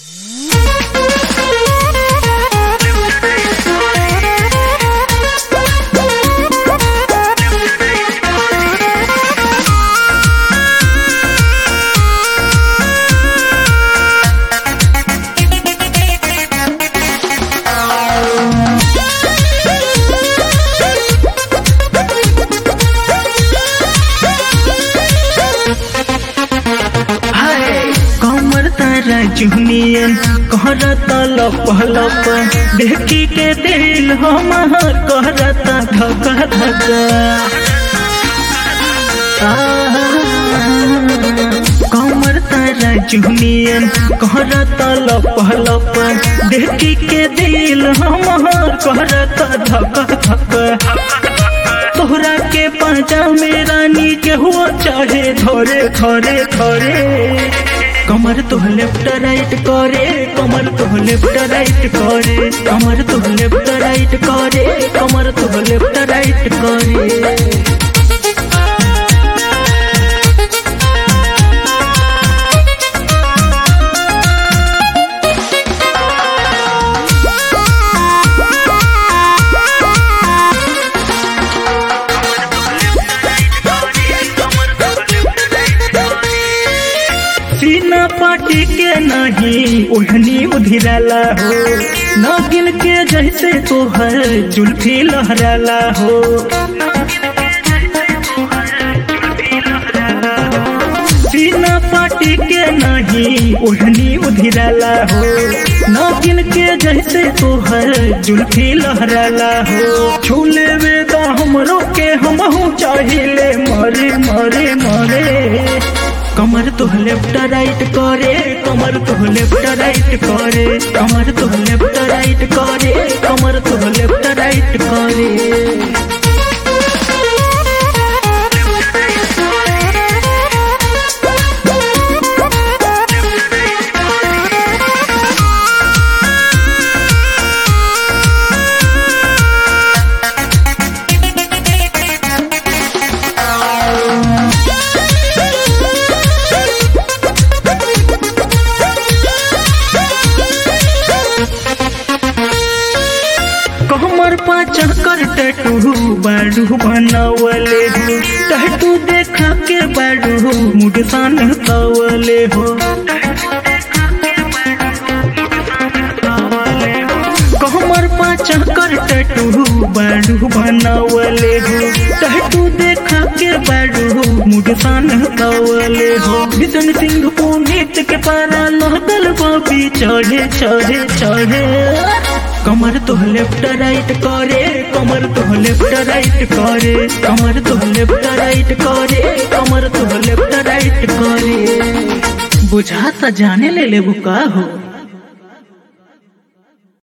चुनियन कहरता लप लप देखी के दिल हमार कहरता धक धक कमर तारा चुनियन कहरता लप लप देखी के दिल हमार कहरता धक धक तोहरा के पांचा में रानी के हुआ चाहे धरे धरे धरे कमर तो लेफ्ट राइट करे कमर तो लेफ्ट राइट करे कमर तो लेफ्ट राइट करे कमर तो लेफ्ट राइट करे सीना पाटी के नहीं ओढ़नी उधिराला हो नागिन के जैसे तोहर जुल्फी लहराला हो सीना पाटी के नहीं ओढ़नी उधिराला हो नागिन के जैसे तोहर जुल्फी लहराला हो छूले वेदा हमरो के हमहू चाहिए मरे मरे मरे कमर तो लेफ्ट राइट करे कमर तो लेफ्ट राइट करे कमर तो लेफ्ट राइट करे कमर तो लेफ्ट राइट करे कमर पाचा कर टटू बाडू बनावले हो टटू देखा के बाडू मुडसान तवले हो कमर पाचा कर टटू बाडू बनावले हो टटू देखा के बाडू मुडसान तवले हो बिशन सिंह पुनीत के पारा लहदल बाबी चढ़े चढ़े चढ़े कमर तो लेफ्ट राइट करे कमर तो लेफ्ट राइट करे कमर तो लेफ्ट राइट करे कमर तो लेफ्ट राइट करे बुझाता जाने ले ले का हो